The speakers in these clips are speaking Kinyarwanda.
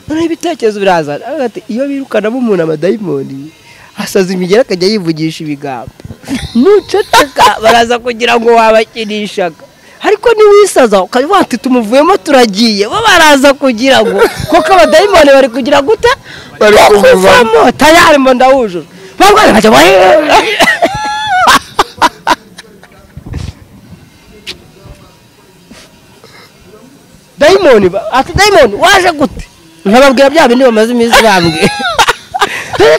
noneho ibitekerezo biraza aravuga ati iyo birukanamo umuntu amadayimoni asaza imigera akajya yivugisha ibigambo nuceceka baraza kugira ngo wabakinishaga ariko niwisaza ukaba wati tumuvuyemo turagiye bo baraza kugira ngo kuko abadayimoni bari kugira gute Bari kuvamo tayari mba ndawujura barwaye bajya bahe- dayimoni ba- ati dayimoni waje gute nkababwira bya bindi bamaze iminsi bambwiye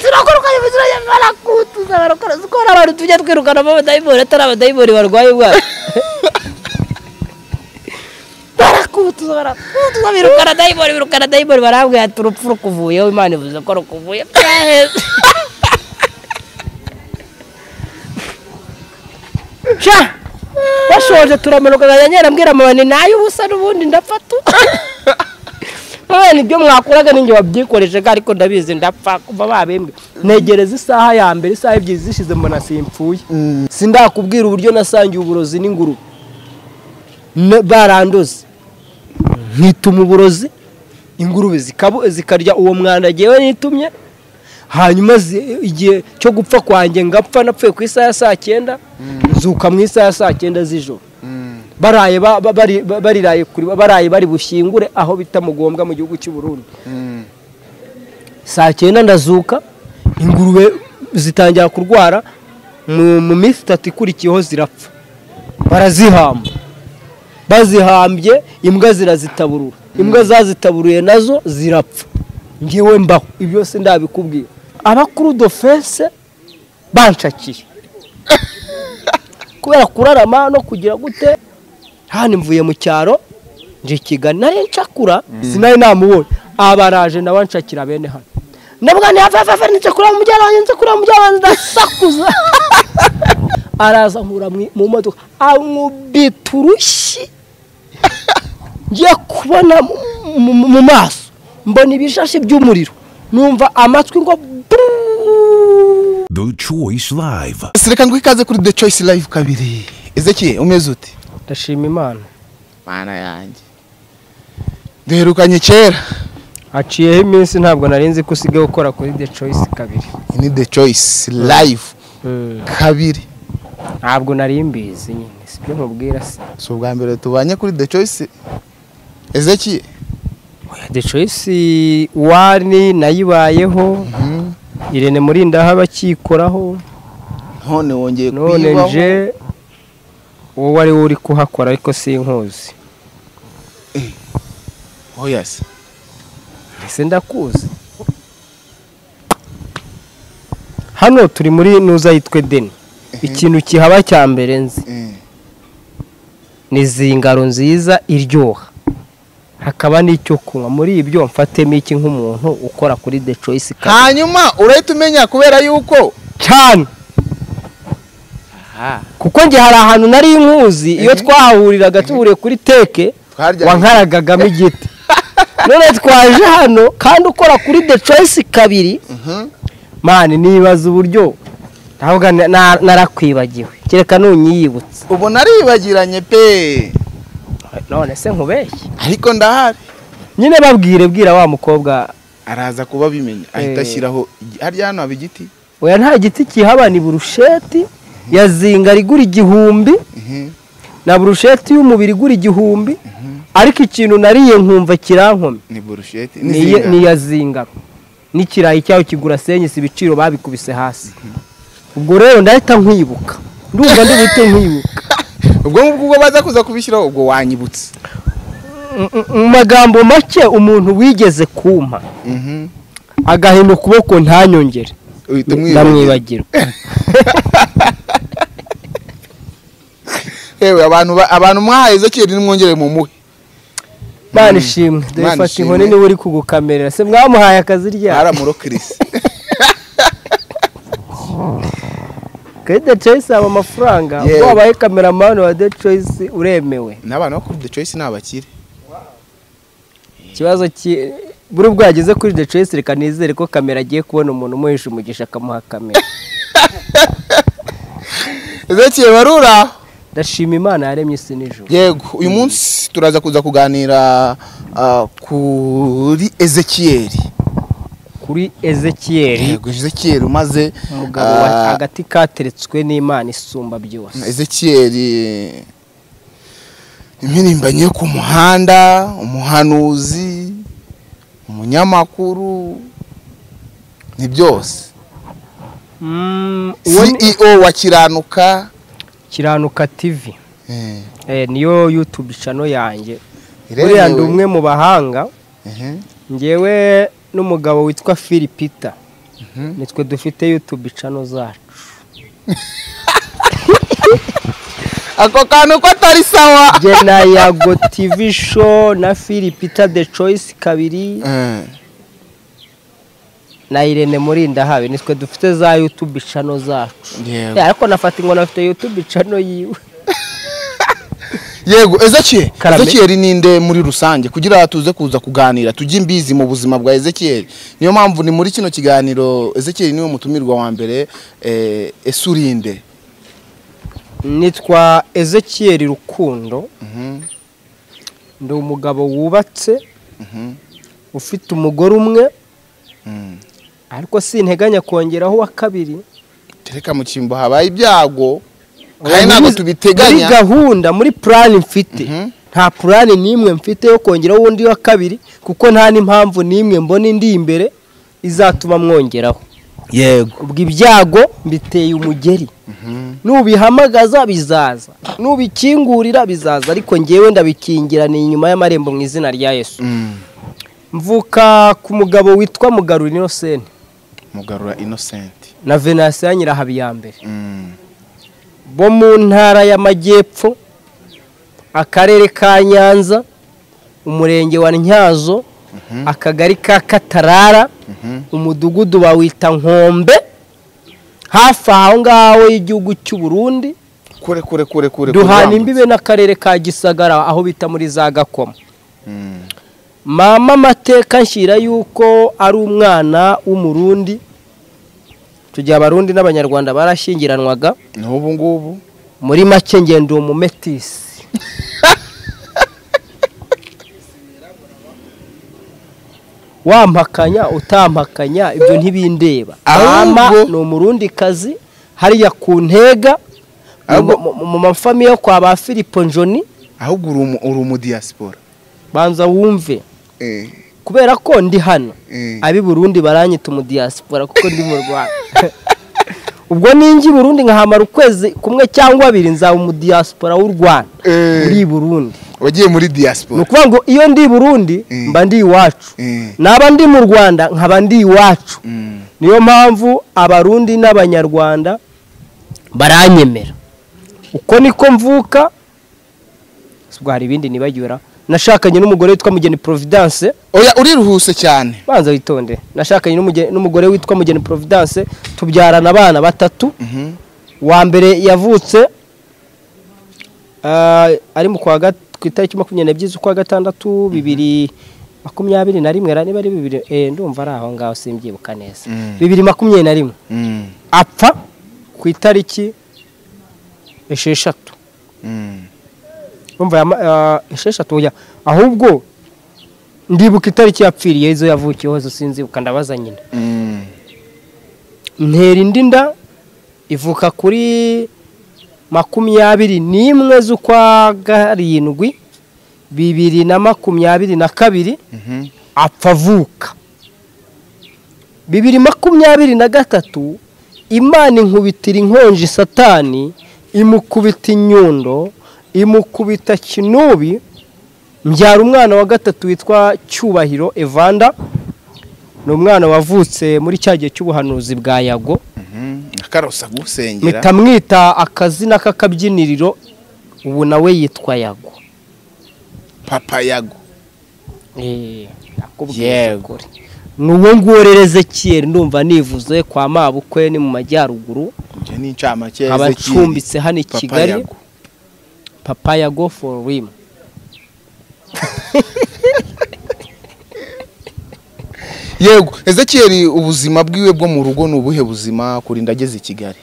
turakora ukabivuze urajya barakutuza barakora kuko hari abantu tujya twirukana abadayimoni atari abadayimoni barwaye ubwayo barakutuza barakutuza birukana dayimoni birukana dayimoni barambwira ati urupfu rukuvuyeho imana ivuze ko rukuvuye byaheze sha bashoje turamanuka nkajya nyerambwira mama ni nayo ubusa n'ubundi ndafatu mwana ibyo mwakuraga ninjye wabyikoreshaga ariko ndabizi ndapfa kuva babembwe negereza isaha ya mbere isaha ebyiri zishize mbona simpfuye sindakubwira uburyo nasangiye uburozi n'ingurube Ne- barandoze nkituma uburozi ingurube zikabu- zikarya uwo mwanda ngewe nitumye hanyuma zi- igihe cyo gupfa kwanjye ngapfa napfuye ku isaha ya saa cyenda nzuka mu isaha ya saa cyenda z'ijoro baraye ba- ba- bari- ba- bariraye kuri baraye bari bushyingure aho bita mugombwa mu gihugu cy'u Burundi saa cyenda ndazuka ingurube zitangira kurwara mu mu minsi itatu ikurikiyeho zirapfa barazihamba bazihambye imbwa zirazitaburura imbwa zazitaburuye nazo zirapfa ngewe mbaho ibyo se ndabikubwira abakuru dofense banshakiye kubera kurarama no kugira gute hano mvuye mu cyaro nje i kigali nari nshakura sinari namubonye abaraje nawe nshakira bene hano ndavuga nti hafi hafi hafi nce kureba umujyana wanjye nce kureba umujyana wanjye ndasakuza araza nkura mu- mu modoka ankubita urushyi ngiye kubona mu- mu- mu maso mbona ibishashi by'umuriro numva amatwi ngo buruu. The Choice Live. reka ngo ikaze kuri the choice live kabiri ezeki umeze ute ndashima imana mana yanjye duherukanye kera haciyeho iminsi ntabwo narinzi ko usigaye ukora kuri the choice kabiri Iyi ni the choice live kabiri ntabwo nari mbizi nyine si byo nkubwira se si ubwa mbere tubanye kuri the choice ezeki the choice wani nayibayeho irene murindaho abakikoraho none wongeye none kuyibaho. nje wowe ari wowe uri kuhakora ariko sinkuzi oya se ese ndakuzi hano turi muri nuza yitwe deni ikintu kihaba cya mbere nzi Mm. ni zingaro nziza iryoha hakaba n'icyo kunywa muri ibyo mfatemo iki nk'umuntu ukora kuri the choice Club? hanyuma urahita umenya kubera yuko cyane kuko njye hari ahantu nari nkuzi iyo twahahuriraga tuburiye kuri teke Twaryaga wankaragagamo igiti none twaje hano kandi ukora kuri the choice kabiri Mhm. mani nibaza uburyo ndavuga na- na- narakwibagiwe kereka nunyiyibutse ubu naribagiranye pe none se nkubeshye ariko ndahari nyine babwire bwira wa mukobwa araza kuba abimenya ahita Eh. ashyiraho igi- harya hano haba igiti oya nta giti kihaba ni burusheti ya zinga rigura igihumbi Mhm. na burusheti y'umubiri igura igihumbi ariko ikintu nariye nkumva kirankome ni burusheti ni ni iya- zinga. ni iya zingaro n'ikirayi cyaho kigura senyisi ibiciro babikubise hasi ubwo rero ndahita nkwibuka ndumva ndi buhite nkwibuka ubwo ngubwo ubwo baza kuza kubishyiraho ubwo wanyibutse M- m- mu magambo make umuntu wigeze kumpa Mhm. agahina ukuboko ntanyongere uhita umwibagira ndamwibagirwa yewe abantu ba- abantu mwahaye ezeki nimwongere mumuhe mana ishimwe Imana dore fata ishimwe. inkoni niba uri kugukamerera se mwamuhaye akazi ryari baramurokirisi kuri the choice haba amafaranga Yewe. ubwo wabaye kameramani wa the choice uremewe n'abantu bo kuri the choice ni abakire ikibazo ki buri ubwo yageze kuri the choice reka nizere ko kamera agiye kubona umuntu umuhesha umugisha akamuha kamera ezeki warura ndashima imana yaremye isi n'ijoro yego uyu munsi turaza kuza kuganira ah, kuri ezekiyeri kuri ezekiyeri yego ezekiyeri umaze umugabo wa- ah, agati kateretswe n'imana isumba byose ezekiyeri impirimbanyi yo ku muhanda umuhanuzi umunyamakuru ni byose Mm, uwo ni- ceo wa kiranuka kiranuka tv eh, eh, niyo youtube channel yanjye iremewe. buriya ndi umwe mu bahanga Mhm, ngewe n'umugabo witwa philipita mhm. nitwe dufite youtube channel zacu ako kantu ko atari sawa jye na yago tv show na philipita the choice kabiri Eh, na irene murindahabi nitwe dufite za youtube channel zacu yego. Eh, ariko nafata ngo nafite youtube channel yiwe yego ezekiyeli Karame. ezekiyeli ni inde muri rusange kugira tuze kuza kuganira tujye imbizi mu buzima bwa ezekiyeli niyo mpamvu ni muri kino kiganiro ezekiyeli niwe mutumirwa wa mbere eh, ese uri inde nitwa ezekiyeri rukundo Mhm, ndi umugabo wubatse mhm, ufite umugore umwe mhm. ariko sinteganya kongeraho uwa kabiri tereka mu cyimbo habaye ibyago kandi Muri- ntabwo muri tubiteganya gahunda muri purani mfite Mhm. nta purani n'imwe mfite yo kongeraho undi wa kabiri kuko nta n'impamvu n'imwe mbona indi imbere izatuma mwongeraho yego ubwo ibyago mbiteye umugeri nubihamagaza bizaza nubikingurira bizaza ariko ngewe ndabikingira ni inyuma y'amarembo mu izina rya yesu Mm, mvuka ku mugabo witwa mugarura inosenti mugarura innocent na venasiyo ya nyirahabiyambere Mm, bo mu ntara y'amajyepfo akarere ka nyanza umurenge wa ntyazo akagari ka katarara mhm. umudugudu bawita nkombe hafi aho ngaho y'igihugu cy'u burundi kure kure kure kure duhana kure. imbibe n'akarere ka gisagara aho bita muri za gakoma Mm, mama amateka nshyira yuko ari umwana w'umurundi icyo gihe abarundi n'abanyarwanda barashyingiranwaga n'ubu ngubu muri make ngenda uwo mumetisi wampakanya utampakanya ibyo ntibindeba Ahubwo- mama ni umurundikazi hariya ku ntega mu- Ahubwo- mu- mu- mu mafamiye yo kwa ba filipo njoni ahubwo uri umu- uri umudiyasipora banza wumve Eh, kubera ko ndi hano eh. ab'i burundi baranyita umudiyasipora kuko ndi mu rwanda ubwo ninjye i burundi nkahamara ukwezi kumwe cyangwa abiri nzaba umudiyasipora w'u rwanda Eh. muri burundi wagiye muri ni diaspora ukuvuga ngo iyo ndi i burundi Mm. mba ndi iwacu Eh, naba ndi mu rwanda nkaba ndi iwacu mm, niyo mpamvu abarundi n'abanyarwanda baranyemera uko niko mvuka ubwo hari ibindi nibagera nashakanye n'umugore witwa mugeni providence oya uriruhuse cyane banza witonde nashakanye n'umuge- n'umugore witwa mugeni providence tubyarana abana batatu Mhm, wa mbere yavutse ah, ari mu kwa gat- ku itariki makumyabiri n'ebyiri z'ukwa gatandatu bibiri makumyabiri na rimwe ra- niba ari bibiri eh, ndumva ari aho ngaho simbyibuka neza Mm. bibiri makumyabiri na rimwe mm, apfa ku itariki esheshatu mm. urumva yama- ah, esheshatu oya ahubwo ndibuka itariki yapfiriye izo yavukiyeho zo sinzibuka ndabaza nyina Mm. ntera indi nda ivuka kuri makumyabiri n'imwe z'ukwa karindwi bibiri na makumyabiri na kabiri Mhm. apfa avuka bibiri makumyabiri na gatatu imana inkubitira inkonji satani imukubita inyundo imukubita kinubi mbyara umwana wa gatatu witwa cyubahiro evanda ni umwana wavutse muri cya gihe cy'ubuhanuzi bwa yago Mhm. akarosa gusengera mpita mwita akazina k'akabyiniriro ubu nawe yitwa yago papa yago Eh, nakubwiye Yego. ukuri ni uwo nguwo rero ezekiyeli ndumva nivuze kwa mabukwe ni mu majyaruguru njye ni incamake ya nkaba Ezekiyeli. ncumbitse hano i Papa kigali Yago. papa yago for rim yego ezekiyeli ubuzima bwiwe bwo mu rugo ni ubuhe buzima kurinda ageze i kigali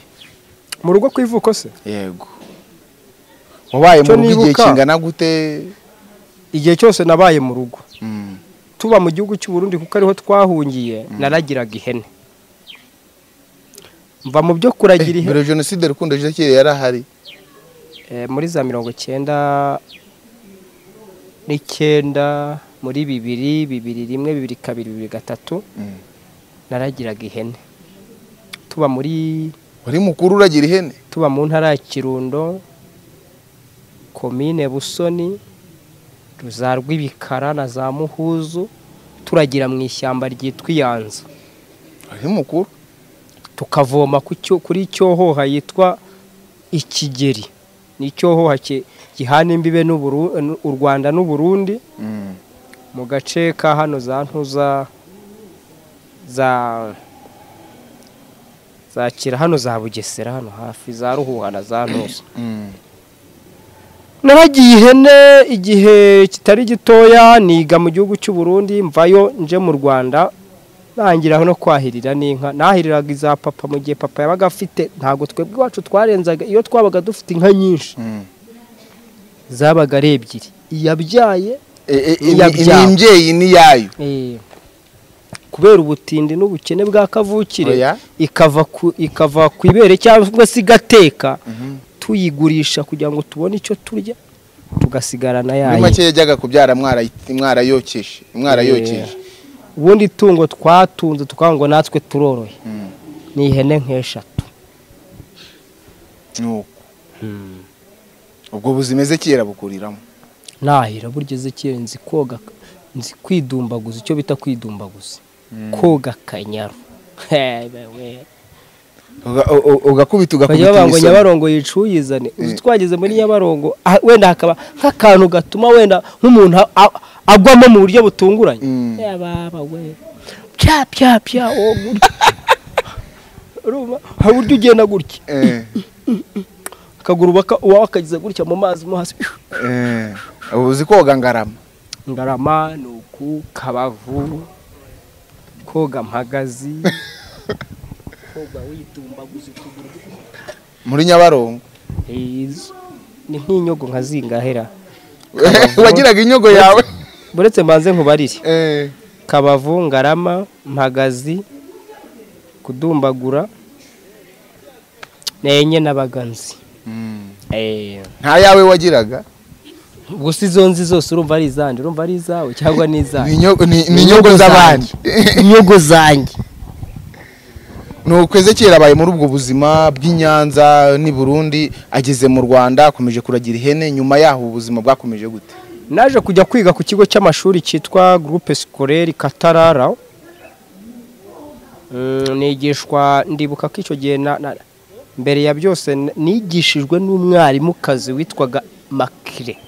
mu rugo ku ivuko se yego wabaye mu Icyo rugo igihe nibuka- kingana gute igihe cyose nabaye mu rugo Mm, tuba mu gihugu cy'u Burundi kuko ariho twahungiye naragiraga ihene mva mu byo eh, kuragira ihene mbere jenoside rukundo Ezekiel yarahari Eh, muri za mirongo icyenda n'icyenda muri bibiri bibiri rimwe bibiri kabiri bibiri gatatu Mm. naragiraga ihene tuba muri wari mukuru uragira ihene tuba mu ntara ya kirundo komine busoni ruza rw'ibikara na za muhuzu turagira mu ishyamba ryitwa iyanza wari mukuru tukavoma ku cyo- kuri cyohoha yitwa ikigeri ni icyohoha ki- gihana imbibe n'Uburu- n'u- u rwanda n'uburundi Mm. mu gace ka hano za ntuza za za kira hano za bugesera hano hafi za ruhuha na za ntuza Mm. naragiye ihene igihe kitari gitoya niga mu gihugu cy'u Burundi mvayo nje mu rwanda ntangira no kwahirira n'inka nahiriraga iza papa mu gihe papa yabaga afite ntabwo twebwe iwacu twarenzaga iyo twabaga dufite inka nyinshi Mm. zabaga ari ebyiri iyabyaye Eh, eh, Ni ni- iyabyabo. ni imbyeyi n'iyayo eh, kubera ubutindi n'ubukene bwa kavukire Oya. ikava ku ikava ku ibere cyangwa se igateka Mhm. tuyigurisha kugira ngo tubone icyo turya tugasigarana muri yayo make yajyaga kubyara mwarayi- mwarayokeje mwarayokeje ubundi tungo twatunze tukavuga ngo natwe turoroye Mm. ni ihene nk'eshatu Nuko. ubwo buzima Ezekiel bukuriramo ntahira burya ezekere nzi koga nzi kwidumbaguza icyo bita kwidumbaguza koga akanyaru Uga- u- u- ugakubita bajya bavuga ngo ugakubita nyabarongo yicuyizane uzi Eh. twageze muri nyabarongo ah, wenda hakaba nk'akantu gatuma wenda nk'umuntu a- a- agwamo mu buryo butunguranye Mm. Ya baba we pya pya pya wowe gutya urumva hari uburyo ugenda gutya Eh, akaguru baka uwawe akageza gutya mu mazi mo hasi eh. Ubu uzi koga ngarama ngarama ni uku kabavu koga mpagazi koga witumbaguza ukuguru muri nyabarongo Izo ni nk'inyogo nka zingahera wagiraga inyogo yawe buretse mbanze nkubarire Eh, kabavu ngarama mpagazi kudumbagura ni enye n'abaganzi mm. Eh, nta yawe wagiraga gusa izo nzi zose urumva ari izandi urumva ari izawe cyangwa ni Ni izanjye inyo- ni ni inyogo z'abandi inyogo zanjye ni ukwezi kera abaye muri ubwo buzima bw'i Nyanza n'i Burundi ageze mu Rwanda akomeje kuragira ihene nyuma yaho ubuzima bwakomeje gute naje kujya kwiga ku kigo cy'amashuri cyitwa groupe scolaire katarara Mm, nigishwa ndibuka ko icyo gihe na- na- mbere ya byose n- nigishijwe n'umwarimukazi witwaga makire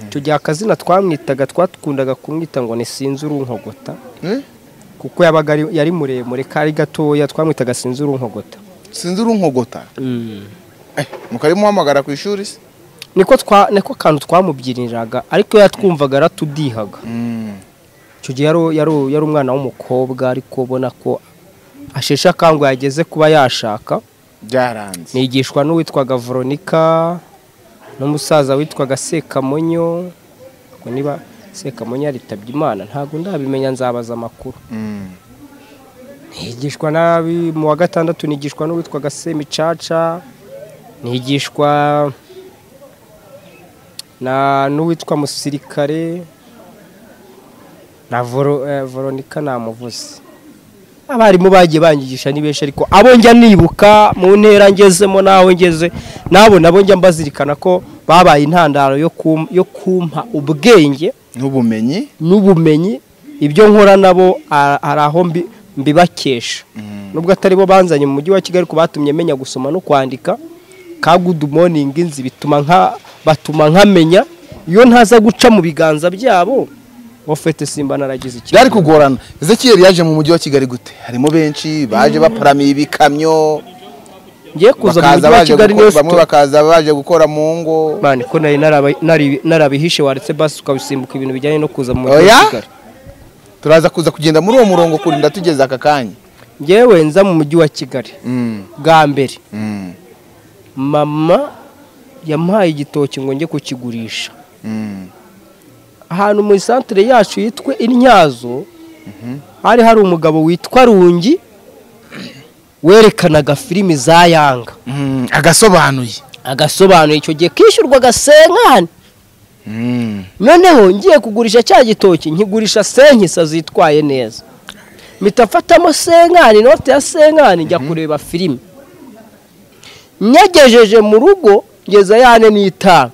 icyo gihe akazina twamwitaga twakundaga kumwita ngo ni sinzi urunkogota Eh? kuko yabaga ari- yari muremure kari gatoya twamwitaga sinzi urunkogota sinzi urunkogota Eh, mukarimuhamagara ku ishuri se niko twa- niko kantu twamubyiniraga ariko yatwumvaga aratudihaga Mm. icyo gihe yari, yari, yari umwana w'umukobwa ariko ubona ko asheshe akanguhe yageze kuba yashaka byaranze nigishwa n'uwitwaga veronika n'umusaza witwaga sekamonyo Ubwo niba sekamonyo yaritabye imana ntabwo ndabimenya nzabaza amakuru Mm. nigishwa nabi mu wa gatandatu nigishwa n'uwitwaga semicaca nigishwa na n'uwitwa musirikare na Voro- eh, veronika namuvuze abarimu bagiye banyigisha ni benshi ariko abo njya nibuka mu ntera ngezemo n'aho ngeze n'abo nabo njya mbazirikana ko babaye intandaro yo kum- yo kumpa ubwenge n'ubumenyi n'ubumenyi ibyo nkora nabo a- hari aho mbi- mbibakesha nubwo atari bo banzanye mu mujyi wa kigali ko batumye menya gusoma no kwandika ka good morning nzi bituma nka batuma nkamenya iyo ntaza guca mu biganza byabo ofete simba naragize ikibazo. byari kugorana Ezekiel yaje mu mujyi wa Kigali gute harimo benshi baje baparamiye ibikamyo ngiye kuza mu bakaza mujyi wa baje kigali gukora niyo bamwe sitora- bakaza baje gukora mu ngo Mani, ko nari naraba- nari- narabihishe waretse basi ukabisimbuka ibintu bijyanye no kuza mu mujyi wa Oya? kigali turaza kuza kugenda muri uwo murongo kurinda tugeze aka kanya ngewe nza mu mujyi wa kigali Mm. bwa mbere Mm. mama yamuhaye igitoki ngo njye kukigurisha ahantu mu isantere yacu yitwa intyazo hari hari umugabo witwa rungi werekanaga filimi za yanga Mm, agasobanuye agasobanuye icyo gihe kishyurwaga senkani Mm. noneho ngiye kugurisha cya gitoki nkigurisha senkisa zitwaye neza mpita afatamo senkani inote ya senkani njya kureba filime nyagejeje mu rugo ngeza yane n'itanu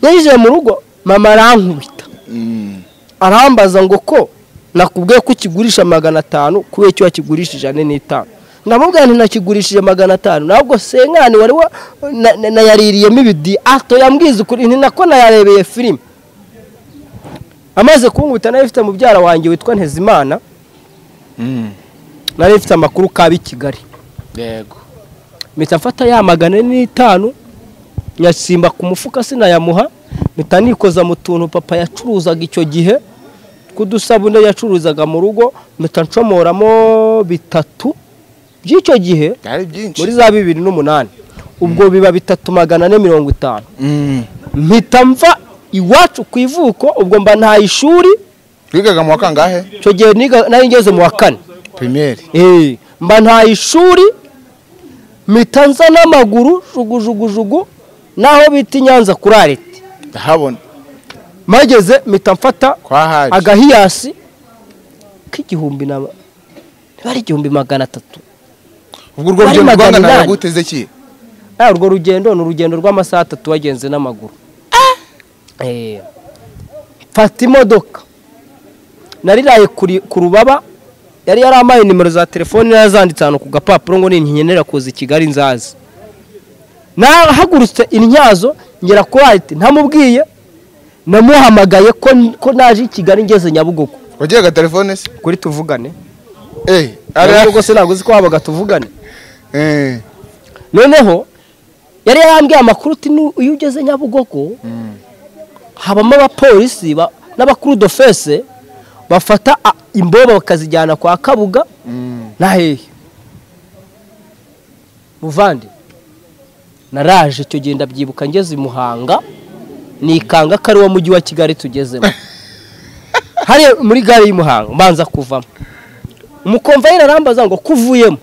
nyagejeje mu rugo mama arankubita Mm. arambaza ngo ko nakubwiye ko ukigurisha magana atanu kubera icyo wakigurishije ane n'itanu ndamubwira nti nakigurishije magana atanu ntabwo senkani wari wa- na- na- nayaririyemo ibidi ato yambwiza ukuri nti nako nayarebeye filime amaze kunkubita nari ifite mubyara wanjye witwa ntezimana Mm. nari ifite amakuru kaba i kigali yego mpita mfata ya magana ane n'itanu nyasimba ku mufuka sinayamuha mpita nikoza mu tuntu papa yacuruzaga icyo gihe tw'udusabune yacuruzaga mu rugo mpita ncomoramo bitatu by'icyo gihe byari byinshi muri za bibiri n'umunani ubwo biba bitatu magana ane mirongo itanu Mm. mpita mva iwacu ku ivuko ubwo mba nta ishuri wigaga mu wa kangahe icyo gihe niga- nari ngeze mu wa kane primaire Eh, mba nta ishuri mpita nza n'amaguru jugujugujugu n'aho bita i nyanza kuri arete ndahabona mageze mpita mfata kwa hari agahiyasi k'igihumbi na niba ari igihumbi magana atatu ubwo urwo bari rugendo magana rwanganiraga inani. gute Ezekiel Ah, urwo rugendo ni urugendo rw'amasaha atatu wagenze n'amaguru Eh, mfata imodoka nariraye kuri- ku rubaba yari yarampaye nimero za telefoni narazanditse ahantu ku gapapuro ngo ninkenera kuza i kigali nzazi nahagurutse intyazo ngera kuri arite ntamubwiye namuhamagaye ko ko naje i kigali ngeze nyabugogo wagiraga telefone se kuri tuvugane eh ari nyabugogo se ntabwo uzi ko habaga tuvugane eh noneho yari yarambwiye amakuru uti "Nu- iyo ugeze nyabugogo habamo abapolisi ba- n'abakurudofese bafata a- imboba bakazijyana kwa kabuga Mm. na hehe muvandi naraje icyo gihe ndabyibuka ngeze i muhanga nikanga ko ari wo mujyi wa kigali tugezemo hariya muri gare y'i muhanga mbanza kuvamo umukomvayeri arambaza ngo kuvuyemo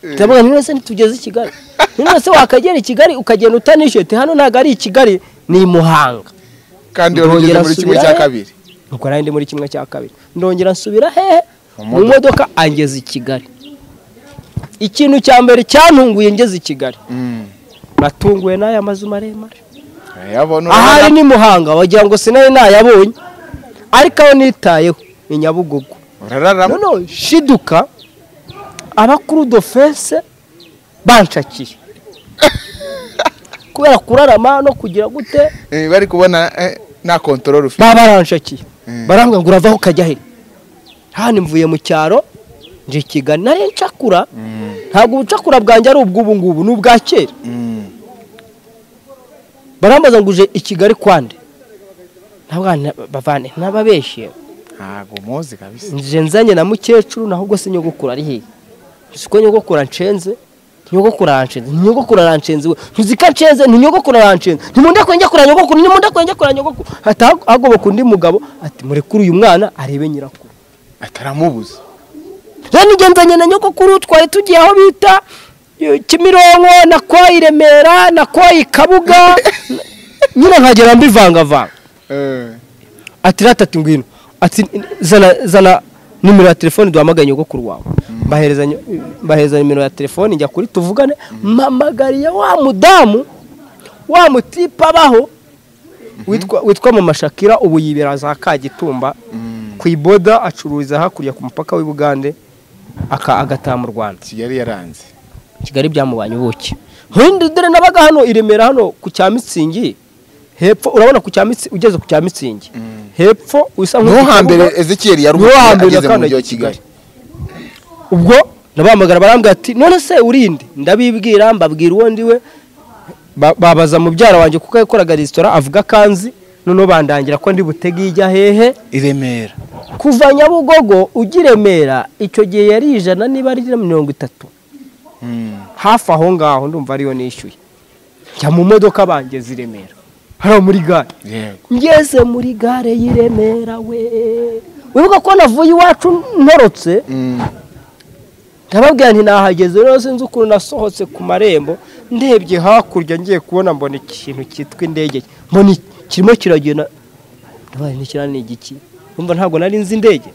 ndavuga nti none se ntitugeze i kigali Nti none se wakagera i kigali ukagenda utanishyuye Ati hano ntabwo ari i kigali ni i muhanga kandi wari ugeze muri kimwe cya kabiri ubwo nari ndi muri kimwe cya kabiri ndongera nsubira hehe Mu mu modoka angeze i kigali ikintu cya mbere cyantunguye ngeze i kigali Mm. natunguwe n'aya mazu maremare yabona ahari urabona ni muhanga wagira ngo sinari nayabonye ariko aho nitayeho ni nyabugogo urararamo noneho shiduka abakuru dofense banshakiye kubera kurarama no kugira gute Eh, bari kubona eh, nta control ufite baba baranshakiye Mm. barambwira ngo uravaho ukajya he hano mvuye mu cyaro nje i kigali nari ncakura ntabwo ubucakura bwanjye ari ubw'ubu ngubu ni ubwa kera Mm. barambaza ngo uje i kigali kwande ntabwo bavane n'ababeshye ntago muzi kabisa nje nzanye na mukecuru naho ubwo se nyogokuru ari hehe uzi ko nyogokuru anshenze nyogokuru aranshenze nyogokuru aranshenze we ntuzi ko anshenze ni nyogokuru aranshenze ntimunde kongera kureba nyogokuru ntimunde kongera kureba nyogokuru hahita hagoboka undi mugabo ati murekure uyu mwana arebe nyirakuru ataramubuza rero nijye nzanye na nyogokuru twari tugiye aho bita eh, kimironko na kwa i remera na kwa i kabuga nyine nkagera mbivangavanga Eh, ati ratatu ngwino ati zana zana nimero ya telefone duhamagaye nyogokuru wawe mbahereza nyo- mbahereza nimero ya telefone njya kuri tuvugane mpamagariye wa mudamu wa mutipe abaho witwa witwa mama shakira ubu yibera za kagitumba ku iboda acururiza hakurya ku mupaka w'i bugande aka agataha mu rwanda kigali yaranze kigali byamubanye ubuki nkundi dore nabaga hano i remera hano ku cya mitsingi hepfo urabona ku cya mitsi ugeze ku cya mitsingi hepfo usa niwo nk'uko hambere uvuga, ezekiel yari niwo hambere ageze mu mujyi yakandagiye wa kigali ubwo ndabahamagara barambwira ati none se urinde ndabibwira mbabwira uwo ndiwe Ba- babaza mubyara wanjye kuko yakoraga resitora avuga kanzi noneho bandangira ko ndi butege ijya hehe i remera kuva nyabugogo ujya i remera icyo gihe yari ijana niba ari na mirongo itatu Mm. hafi aho ngaho ndumva ariyo nishyuye njya mu modoka bangeze i remera hariya muri gare yego ngeze muri gare y'i remera we wibuka ko navuye iwacu ntorotse ndababwira nti nahageze rero sinzi ukuntu nasohotse ku marembo ndebye hakurya ngiye kubona mbona ikintu cyitwa indege mbona iki- kirimo kiragenda ndabaye ntikira ni igiki numva ntabwo nari nzi indege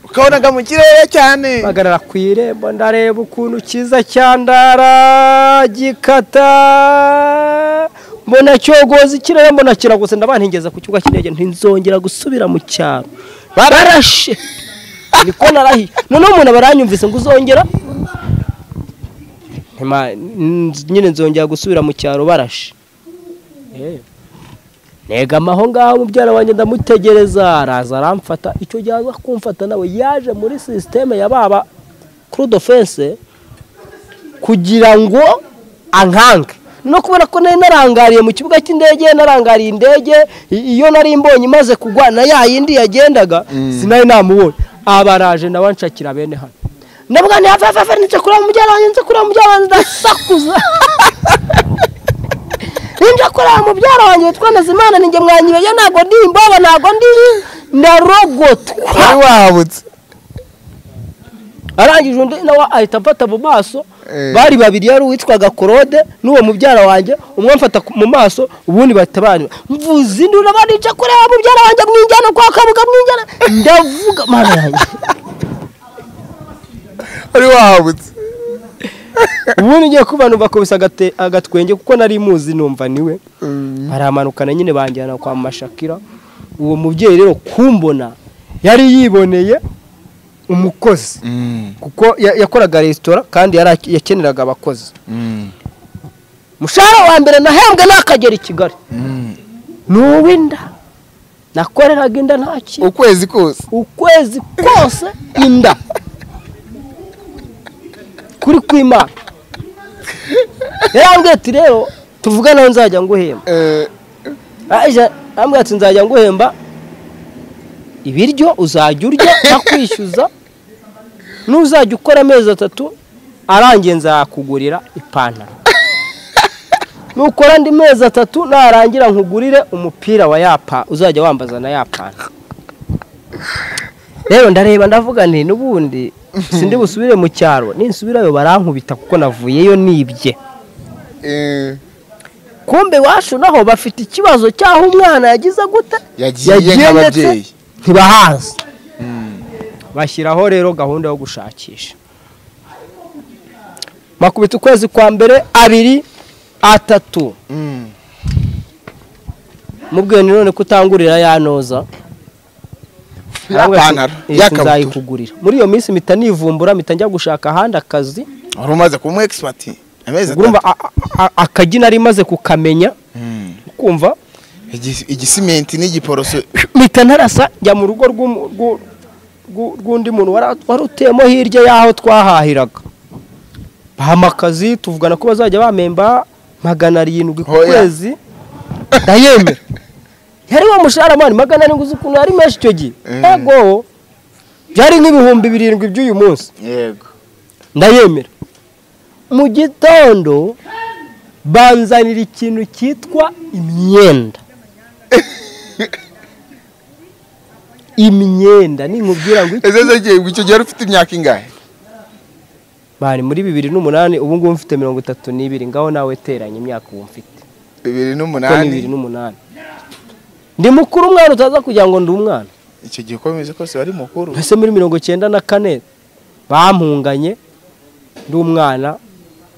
ukabonaga mu kirere cyane mpagarara ku irembo ndareba ukuntu kiza cyandara gikata mbona cyogoza ikirere mbona kiragutse ndabantigeza ku kibuga cy'indege ntinzongera gusubira mu cyaro barashe niko narahiye noneho umuntu aba aranyumvise ngo uzongera Ntima- n- nyine nzongera gusubira mu cyaro barashe Eh. negama aho ngaho mubyara wanjye ndamutegereza araza aramfata icyo gihe aza kumfata nawe yaje muri sisiteme ya baba kurudo fense kugira ngo ankange no kubona ko nari narangariye mu kibuga cy'indege narangariye indege i- iyo nari mbonye imaze kugwa na ya yindi yagendaga sinari namubonye abaraje nawe nshakira bene hano ndavuga nti hafi hafi hafi nitse kureba mubyara wanjye nitse kureba mubyara wanjye ndasakuza ninja kureba mubyara wanjye witwa Nazimana ninjye mwanyibeyo ntabwo ndi imboba ntabwo ndi narogotwa wari wahabutse arangije undi nawe ahita amfata mu maso Eh. bari babiri yari uwitwaga korode n'uwo mubyara wanjye umwe amfata ku- mu maso ubundi bahita banywa mvuze induru banica kureba mubyara wanjye mwinjyana kwa kabuga mwinjyana ndavuga mana yanjye wari wahabutse ubundi ngiye kuba numva kubisa agate- agatwenge kuko nari muzi numva niwe baramanukana nyine banjyana kwa mashakira uwo mubyeyi rero kumbona yari yiboneye umukozi kuko ya- yakoraga resitora kandi yari ak- yakeneraga abakozi umushahara wa mbere nahembwe n'akagera i kigali ni uw'inda nakoreraga inda nta kintu ukwezi kose ukwezi kose inda kuri kwimana yarambwiye ati rero tuvugane aho nzajya nguhemba Eh, aje arambwira ati nzajya nguhemba ibiryo uzajya urya nakwishyuza n'uzajya ukora amezi atatu arangiye nzakugurira ipantaro nukora andi mezi atatu narangira nkugurire umupira wa yapa uzajya wambaza na ya pantaro rero ndareba ndavuga nti n'ubundi sindi busubire mu cyaro ninsubirayo barankubita kuko navuyeyo nibye eh, kumbe iwacu naho bafite ikibazo cy'aho umwana yagize gute yagiye nk'ababyeyi ntibahazi bashyiraho rero gahunda yo gushakisha makubita ukwezi kwa mbere abiri atatu Mm. mubwiye ni none kutangurira ya noza Ya Ahubwo ati, pantaro, "Eh, ya kabutura." sinzayikugurira muri iyo minsi mpita nivumbura mpita njya gushaka ahandi akazi wari umaze kumuha egisipati amezi urumva a- a- a- akagi nari maze kukamenya Mm. kumva Igi- igisimenti n'igiporoso mpita narasa njya mu rugo rw'umu- rw'u- rw'u- rw'undi muntu wari wari utuyemo hirya y'aho twahahiraga bahama akazi tuvugana ko bazajya bamemba magana arindwi ku Oya. kwezi ndayemera yari wa mushahara mani magana arindwi uzi ukuntu yari menshi icyo gihe Mm. yego byari nk'ibihumbi birindwi by'uyu munsi yego ndayemera mu gitondo banzanira ikintu cyitwa imyenda imyenda ninkubwira ngo iki- ese se gihe icyo gihe wari ufite imyaka ingahe bari muri bibiri n'umunani ubu ngubu mfite mirongo itatu n'ibiri ngaho nawe teranya imyaka ubu mfite bibiri kuko ni bibiri n'umunani n'umunani ndi mukuru umwana utaza kugira ngo ndi umwana icyo gihe ukomeze kose wari mukuru mbese muri mirongo icyenda na kane bampunganye ndi umwana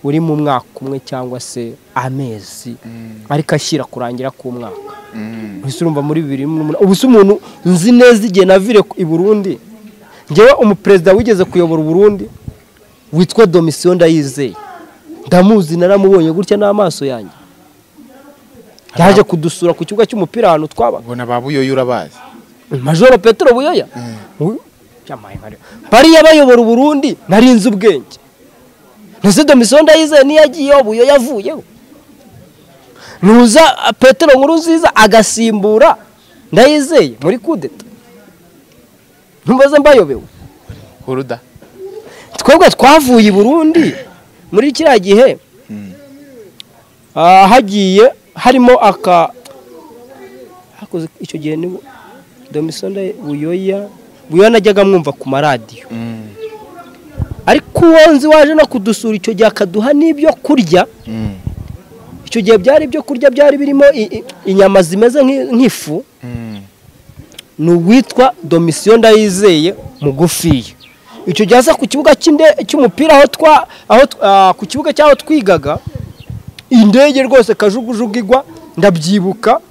uri mu mwaka umwe cyangwa se amezi ariko ashyira kurangira k'umwaka mbese urumva muri bibiri n'umunani ubu se umuntu nzi neza igihe navire ku- i burundi ngewe umuperezida wigeze kuyobora uburundi witwa domisiyo ndayizeye ndamuzi naramubonye gutya n'amaso yanjye yaje kudusura ku kibuga cy'umupira ahantu twabaga ubona ba buyoyo urabazi majoro petero buyoya Uyu- Yamaye bari- bariya bayobora uburundi nari nzi ubwenge ntese domisiyo ndayizeye niyo agiyeho buyoya avuyeho nuza ah, petero nkuru nziza agasimbura ndayizeye muri kudeta ntumbaze mbayobewe kuruda twebwe twavuye i burundi muri kiriya gihe ah, hagiye harimo aka hakoze icyo gihe ni domisonda buyoya buyoya najyaga mwumva ku maradiyo ariko uwo nzi waje no kudusura icyo gihe akaduha n'ibyo kurya icyo gihe byari ibyo kurya byari birimo i- i- inyama zimeze nk'i- nk'ifu ni uwitwa domisiyo ndayizeye mugufiya icyo gihe aza ku kibuga cy'inde- cy'umupira aho twa aho tw- ah, ku kibuga cy'aho twigaga indege rwose kajugujugu igwa ndabyibuka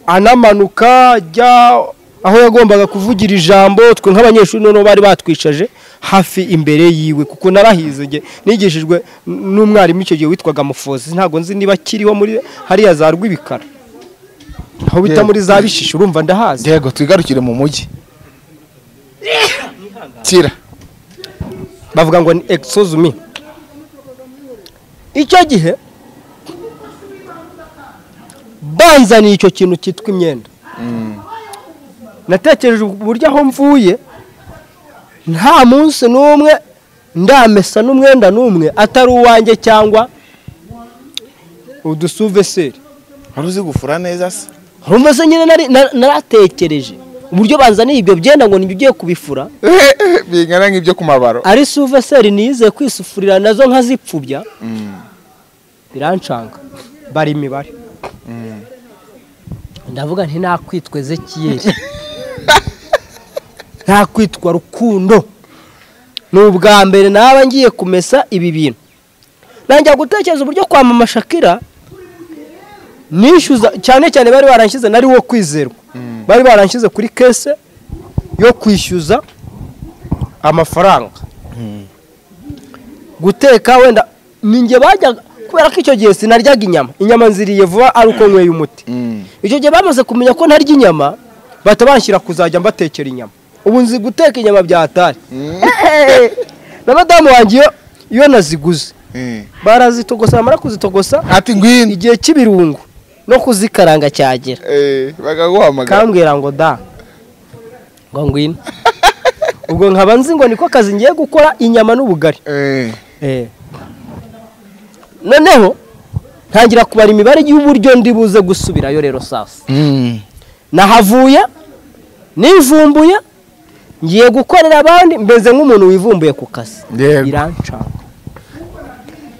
anamanuka ajya aho yagombaga kuvugira ijambo twe nk'abanyeshuri noneho bari batwicaje hafi imbere yiwe kuko narahize nge nigishijwe n- n'umwarimu icyo gihe witwaga mufozi ntabwo nzi niba akiriho muri hariya za rw'ibikara aho bita muri za bishishi urumva ndahazi Diego twigarukire mu mujyi kira bavuga ngo ni exosumi icyo gihe banzaniye icyo kintu cyitwa imyenda natekereje uburyo aho mvuye nta munsi n'umwe ndamesa n'umwenda n'umwe atari uwanjye cyangwa udusuveseri wari uzi gufura neza se rumva se nyine nari- na- naratekereje uburyo banzaniye ibyo byenda ngo nibyo ugiye kubifura bingana nk'ibyo ku mabaro ari suveseri nize kwisufurira nazo nkazipfubya biranshanga bari imibare ndavuga nti nakwitwa ezekiyeli nakwitwa rukundo ni ubwa mbere naba ngiye kumesa ibi bintu nanjya gutekereza uburyo kwa mama shakira nishyuza cyane cyane bari baranshyize nari wo kwizerwa bari baranshyize kuri kese yo kwishyuza amafaranga guteka wenda ninjye bajyaga kubera ko icyo gihe sinaryaga inyama inyama nziriye vuba ari uko nyweye umuti icyo gihe bamaze kumenya ko ntarya inyama bahita banshyira kuzajya mbatekera inyama ubu nzi guteka inyama bya hatari na madamu wanjye iyo- iyo naziguze barazitogosa bamara kuzitogosa ati ngwino igihe cy'ibirungo no kuzikaranga cyagera Eh, bakaguhamagara kambwira ngo da ngo ngwino ubwo nkaba nzi ngo niko kazi ngiye gukora inyama n'ubugari Eh, noneho ntangira kubara imibare y'uburyo ndi buze gusubirayo rero sasa mm, nahavuye nivumbuye ngiye gukorera abandi mbeze nk'umuntu wivumbuye ku kazi Yego. birancanga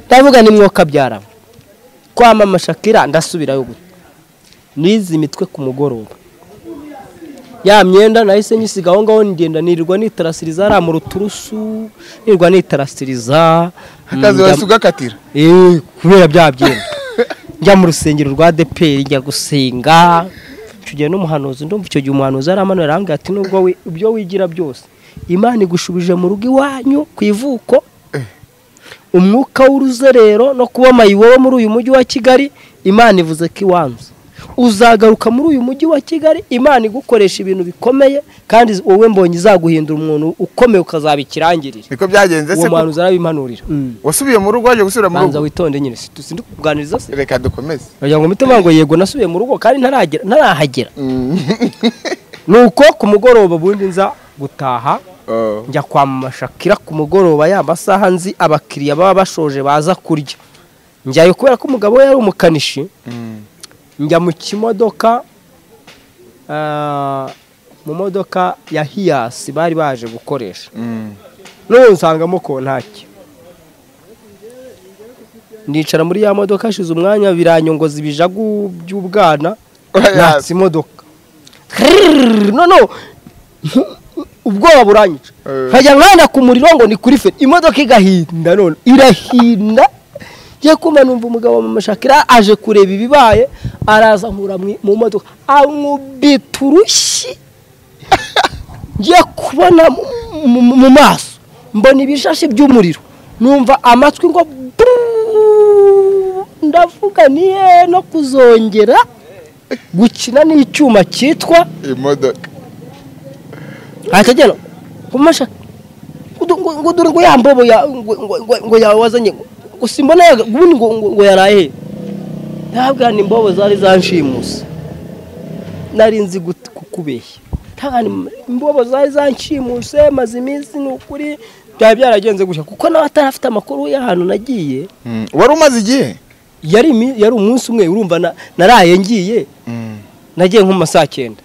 ndavuga ni mwoka byaraba kwama amashakira ndasubirayo gute nize imitwe ku mugoroba ya myenda nahise nyisiga aho ngaho ngenda nirirwa nitarasiriza hariya mu ruturusu nirirwa nitarasiriza akazi Mm, wahise ugakatira Eh, kubera bya byenda njya mu rusengero rwa deperi njya gusenga icyo gihe n'umuhanuzi ndumva icyo gihe umuhanuzi aramanura arambwira ati nubwo wi- ibyo wigira byose imana igushubije mu rugo iwanyu ku ivuko umwuka w'uruzerero no kuba mayiwowe muri uyu mujyi wa kigali imana ivuze ko iwanze uzagaruka muri uyu mujyi wa kigali imana igukoresha ibintu bikomeye kandi wowe mbonye izaguhindura umuntu ukomeye ukazaba ikirangirire niko byagenze uwo se ko- muhanuzi arabimanurira wasubiye mu rugo waje gusubira mu banza rugo witonde nyine si tuzi kuganiriza se reka dukomeze ngo mutima ngo yego nasubiye mu rugo kandi ntaragera ntarahagera nuko ku mugoroba ubundi nza gutaha Oh, njya kwa mama shakira ku mugoroba ya masaha nzi abakiriya baba bashoje baza kurya njyayo kubera ko umugabo we yari umukanishi mm, njya mu kimodoka ah, mu modoka ya hiyasi bari baje gukoresha mm. none nsangamo ko ntacyo ndicara muri ya modoka hashize umwanya biranyongoza ibijagu by'ubwana Oya. natse imodoka Krrrr, no no ubwoba buranyica Eh. nkajya nkanda ku muriro ngo ni kuri feri imodoka igahinda none irahinda ngiye kumva numva umugabo wa mama shakira aje kureba ibibaye araza nkura mu- mu modoka ankubita urushyi ngiye kubona mu- mu- mu maso mbona ibishashi by'umuriro numva amatwi ngo brrrr, ndavuga niye no kuzongera gukina n'icyuma cyitwa imodoka atajyana kumasha ngo dore ngo ya mbobo ya ngo- ngo- ngo- ngo yawazanye ngo simbona yaga- ubundi ngo ngo- ngo yaraye ntabwo ni imbobo zari zanshimuse nari nzi gut- kukubeshya ntabwo ni imbobo zari zanshimuse maze iminsi ni ukuri byaba byaragenze gutya kuko nawe atarafite amakuru y'ahantu nagiye Mm, wari umaze igihe yari imi- yari umunsi umwe urumva na- naraye ngiye nagiye nko mu masaa cyenda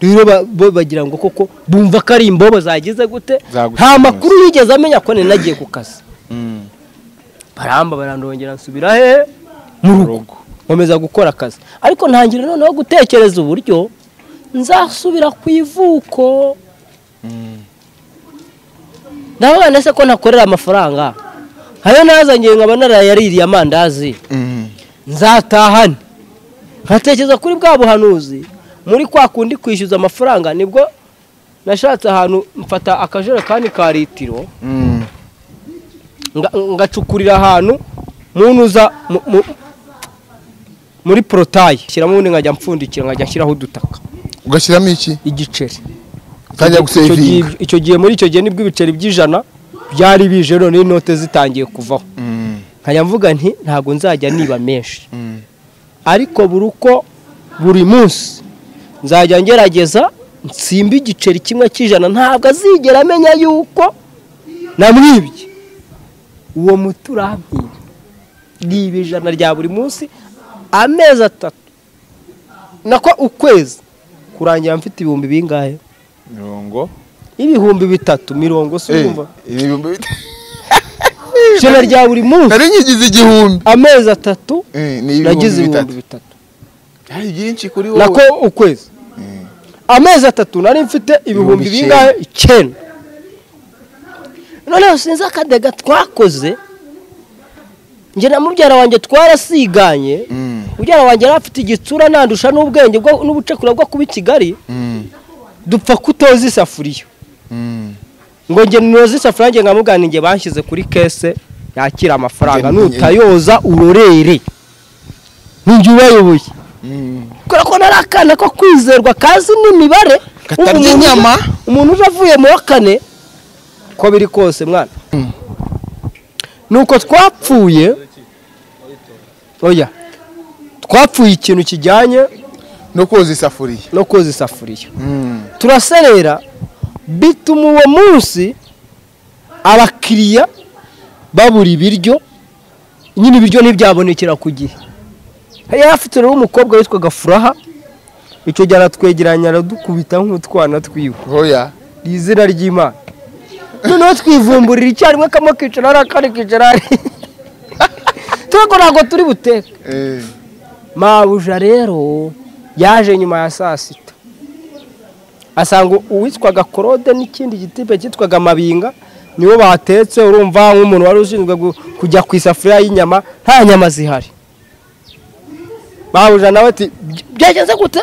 rero ba- bo bagira ngo koko bumva ko ari imbobo zagize gute Zagusize nta neza. makuru yigeze amenya ko nari nagiye ku kazi Mm. baramba barandongera nsubira he mu rugo rugo. nkomeza gukora akazi ariko ntangira noneho gutekereza uburyo nzasubira ku ivuko ndabona se ko ntakorera amafaranga hayo nazangiye nkaba narayaririye amandazi Mm. nzatahane nkatekereza kuri bwa buhanuzi muri kwa kundi kwishyuza amafaranga nibwo nashatse ahantu mfata akajerekani ka litiro Mm. nga- ngacukurira ahantu munuza mu- mu- muri porotayi shyiramo ubundi nkajya mpfundikira nkajya nshyiraho udutaka ugashyiramo iki igiceri ukajya Icyo gihe- icyo gihe- gusevinga icyo gihe muri icyo gihe nibwo ibiceri by'ijana byari bije none inote zitangiye kuvaho Mm. nkajya mvuga nti ntabwo nzajya niba menshi Mm. ariko buri uko buri munsi nzajya ngerageza nsimba igiceri kimwe cy'ijana ntabwo azigera amenya yuko namwibye uwo muti urampira niba ijana rya buri munsi amezi atatu nako ukwezi kurangira mfite ibihumbi bingahe mirongo ibihumbi bitatu mirongo si Eh, urumva ibihumbi bita- ijana rya buri munsi nari nyigize igihumbi amezi atatu Eh, ni ibihumbi nagize ibihumbi bitatu. bitatu hari byinshi kuri wowe nako ukwezi amezi atatu nari mfite ibihumbi Ibihumbi bingahe icyenda noneho sinzi akadega twakoze njye na mubyara wanjye twarasiganye Mm. mubyara wanjye yari afite igitsura nandusha n'ubwenge bwo- n'ubucakura bwo kuba i kigali Mm. dupfa kutoza isafuriya Mm. ngo njye noza isafuriya njye nkamugana njye banshyize kuri kese yakira amafaranga Njye- nutayoza urorere ninjye ubayoboye Mm. kubera ko nari akana ko kwizerwa kazi n'imibare Katarya Ubu umuntu- inyama. umuntu uje avuye mu wa kane ko biri kose mwana nuko twapfuye oya twapfuye ikintu kijyanye no koza isafuriya no koza isafuriya Mm. turaserera bituma uwo munsi abakiriya babura ibiryo nyine ibiryo ntibyabonekera ku gihe yari afite rero umukobwa witwaga furaha icyo gihe aratwegeranya aradukubita nk'utwana twiwe hoya ni izina ry'imana noneho twivumburira icyarimwe kamwe kicara hariya akandi kicara hariya tureko ntabwo turi buteke Eh. mabuja rero yaje nyuma ya saa sita asanga uwitwaga korode n'ikindi gitipe cyitwaga mabinga nibo batetse urumva nk'umuntu wari ushinzwe gu- kujya ku isafuriya y'inyama nta nyama zihari mabuja nawe ati "By- byagenze gute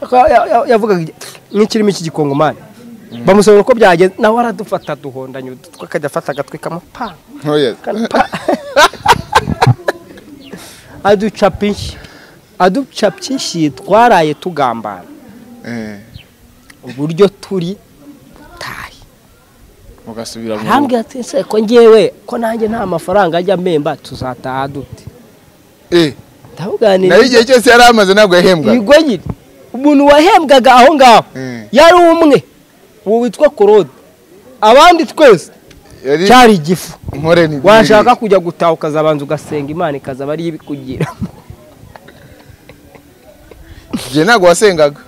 Aka- ya- ya- yavugaga nk'ikirimo iki gikongomani bamusabira uko byagenze nawe aradufata duhondanya udutwe akajya afata agatwe kamupanga hoya aducapa inshyi aducapye inshyi twaraye tugambana Eh. uburyo turi butahe mugasubira mu rugo arambwira ati ese ko ngewe ko nanjye nta mafaranga ajya amemba tuzataha dute Eh. nayo ndabuganiriza igihe cyose yari amaze ntabwo yahembwaga ibigoyi umuntu wahembwaga aho ngaho Mm. yari umwe uwo witwa korode abandi twese yari cyari igifu nkore ni washaka kujya gutaha ukazabanza ugasenga imana ikazaba ariyo ibikugira njye ntabwo wasengaga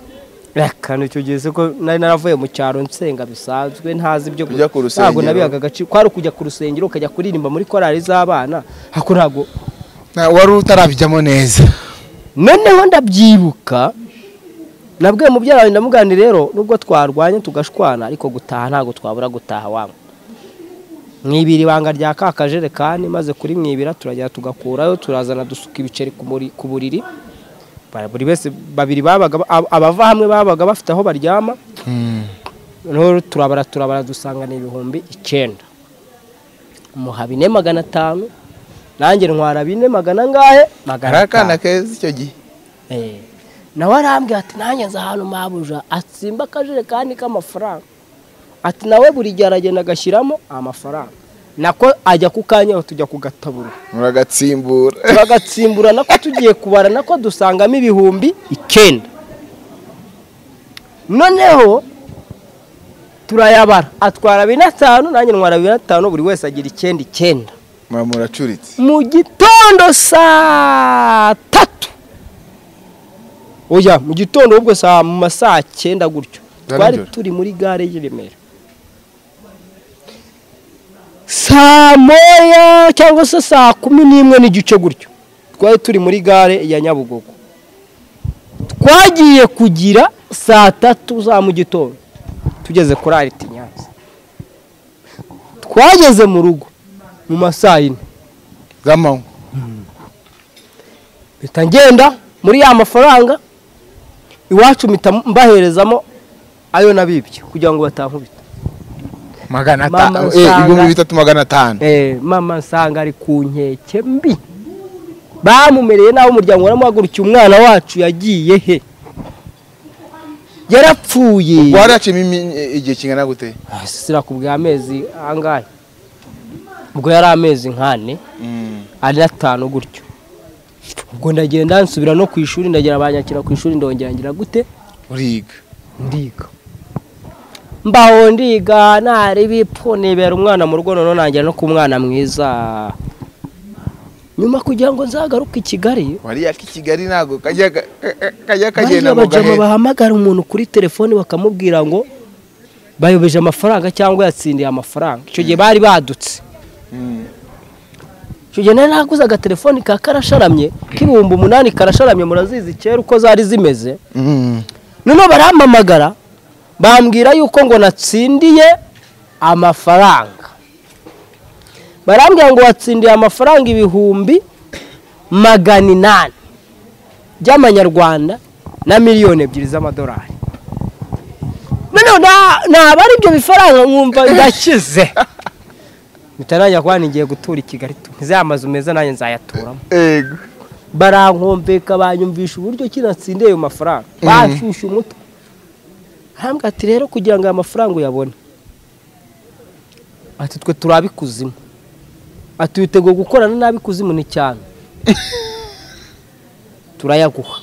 akantu icyo gihe se ko nari naravuye mu cyaro nsenga bisanzwe ntazi ibyo Kujya ku rusengero. ntabwo nabihaga agaciro kwari ukujya ku rusengero ukajya kuririmba muri korali z'abana hako ntabwo nta wari utarabijyamo neza noneho ndabyibuka nabwiye mubyara wanjye ndamugani rero nubwo twarwanye tugashwana ariko gutaha ntabwo twabura gutaha wangu mwibira ibanga rya ka kajerekani maze kuri mwibira turagera tugakurayo turazana dusuka ibiceri ku muri- ku buriri Ba- buri wese babiri babaga ab- abava hamwe babaga bafite aho baryama noneho turabara turabara dusangana ibihumbi icyenda umuha bine magana atanu nanjye ntwara bine magana angahe magana hari atanu akana keza icyo gihe Eh. nawe arambwira ati nanjye nzi ahantu mabuja atsimba akajerekani k'amafaranga ati nawe buri gihe aragenda agashyiramo amafaranga nako ajya ku kanyaho tujya kugatabura muragatsimbura turagatsimbura nako tugiye kubara nako dusangamo ibihumbi icyenda noneho turayabara atwara bine atanu nanjye ntwara bine atanu buri wese agira icyenda icyenda mwa muracuritse mu gitondo saa tatu oya mu gitondo ahubwo saa mu ma saa cyenda gutyo Za twari nijoro? turi muri gare y'i Remera saa moya cyangwa se saa kumi n'imwe n'igice gutyo twari turi muri gare ya nyabugogo twagiye kugira saa tatu za mu gitondo tugeze kuri ariti nyanza twageze mu rugo mu ma saa yine z'amanywa mpita ngenda muri ya mafaranga iwacu mpita mbaherezamo ayo nabibye kugira ngo batankubita magana Mama atanu eh, usanga- ibihumbi bitatu magana atanu Eh, mama nsanga ari ku nkeke mbi bamumereye nawe umuryango waramuhagurukiye umwana wacu yagiye he yarapfuye wari yaciyemo imi- igihe kingana gute Ah, sirakubwiye amezi angahe ubwo yari amezi nk'ane ari atanu gutyo ubwo ndagenda nsubira no ku ishuri ndagera banyakira ku ishuri ndongera ngira gute uriga ndiga mbaho ndiga ntari bipfu nibera umwana mu rugo noneho nangira no ku mwana mwiza nyuma kugira ngo nzagaruke i kigali wariya k'i kigali ntabwo kajya ka- ka- kajya bariya kagenda mu bajama gahera bahamagara umuntu kuri telefoni bakamubwira ngo bayobeje amafaranga cyangwa yatsindiye amafaranga icyo gihe bari badutse icyo gihe nari naguze agatelefoni ka karasharamye k'ibihumbi umunani karasharamye murazizi kera uko zari zimeze Mm. noneho barampamagara bambwira yuko ngo natsindiye amafaranga barambwira ngo watsindiye amafaranga ibihumbi magana inani by'amanyarwanda na miliyoni ebyiri z'amadolari noneho na- naba ari ibyo bifaranga nkumva ndakize bitanajya kuba ngiye gutura i kigali tumize amazu meza nanjye nzayaturamo ego barankombeka banyumvisha uburyo ki natsindiye ayo mafaranga bashyushya umutwe arambwira ati rero kugira ngo aya mafaranga uyabone ati twe turi ab'ikuzimu ati witeguye gukorana n'ab'ikuzimu ni cyane turayaguha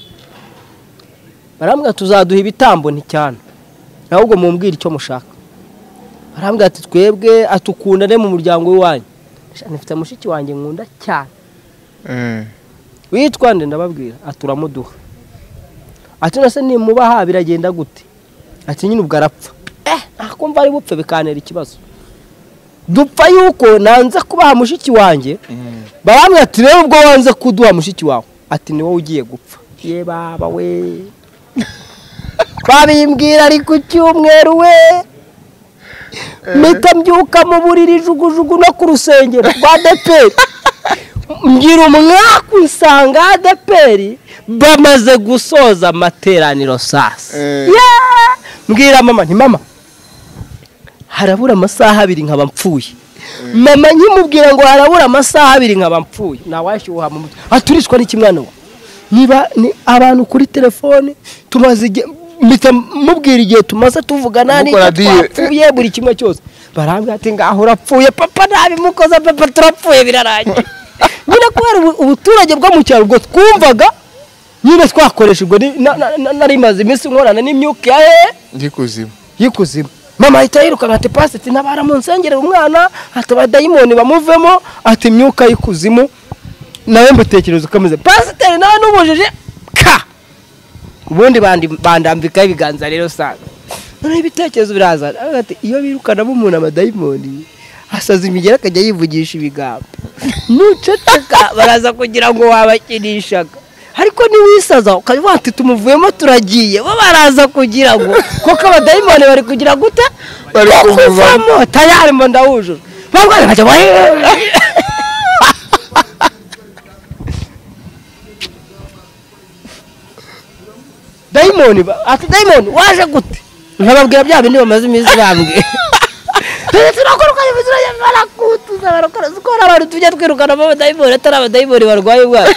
barambwira tuzaduha ibitambo ni cyane ahubwo mumbwire icyo mushaka barambwira ati twebwe atukundane mu muryango w'iwanyu nifite mushiki wanjye nkunda cyane Eh. witwa nde ndababwira ati uramuduha ati nase nimubaha biragenda gute ati nyine ubwo arapfa eh nakumva ari bupfe bikanera ikibazo dupfa yuko nanze kubaha mushiki wanjye baramwe ati rero ubwo wanze kuduha mushiki wawe ati ni wowe ugiye gupfa ye baba we babimbwira ari ku cyumweru we mpita mbyuka mu buriri jugujugu no ku rusengero rwa deperi ngira umwaku nsanga adeperi bamaze gusoza amateraniro sasa Eh. Yeah! mbwira mama nti mama harabura amasaha abiri nkaba mpfuye mama nkimubwira ngo harabura amasaha abiri nkaba mpfuye ntawashyuha mu mutwe aturishwa n'ikimwana we niba ni abantu kuri telefone tumaze igihe mpita mubwira igihe tumaze tuvugana Mukora n'icyo deal. twapfuye buri kimwe cyose barambwira ati ngaho urapfuye papa ntabimukoza papa turapfuye birarangiye nyine kubera ubu- ubuturage bwo mu cyaro ubwo twumvaga nyine twakoreshejwe ni- na- na- na- nari maze iminsi nkorana n'imyuka ya hehe ngikuzimu y'ikuzimu mama ahita yirukanka ati pasi ati ntabara mu nsengere umwana ati abadayimoni bamuvemo ati imyuka y'ikuzimu nawe mutekereza uko ameze pasiteri nawe n'ubujije ka ubundi bandi- bandambikaho ibiganza rero saga noneho ibitekerezo biraza aravuga ati iyo birukanamo umuntu amadayimoni asaza imigera akajya yivugisha ibigambo nuceceka baraza kugira ngo wabakinishaga ariko niwisaza ukaba wati tumuvuyemo turagiye bo baraza kugira ngo kuko abadayimoni bari kugira gute Bari Kuko kumuvamo. uvamo tayari mba ndawujura barwaye bajya bahe- dayimoni ba- ati dayimoni waje gute nkababwira bya bindi bamaze iminsi bambwiye Tujye turakora uko iminsi urajya barakutuza barakora uko hari abantu tujya twirukana mu badayimoni atari abadayimoni barwaye ubwabo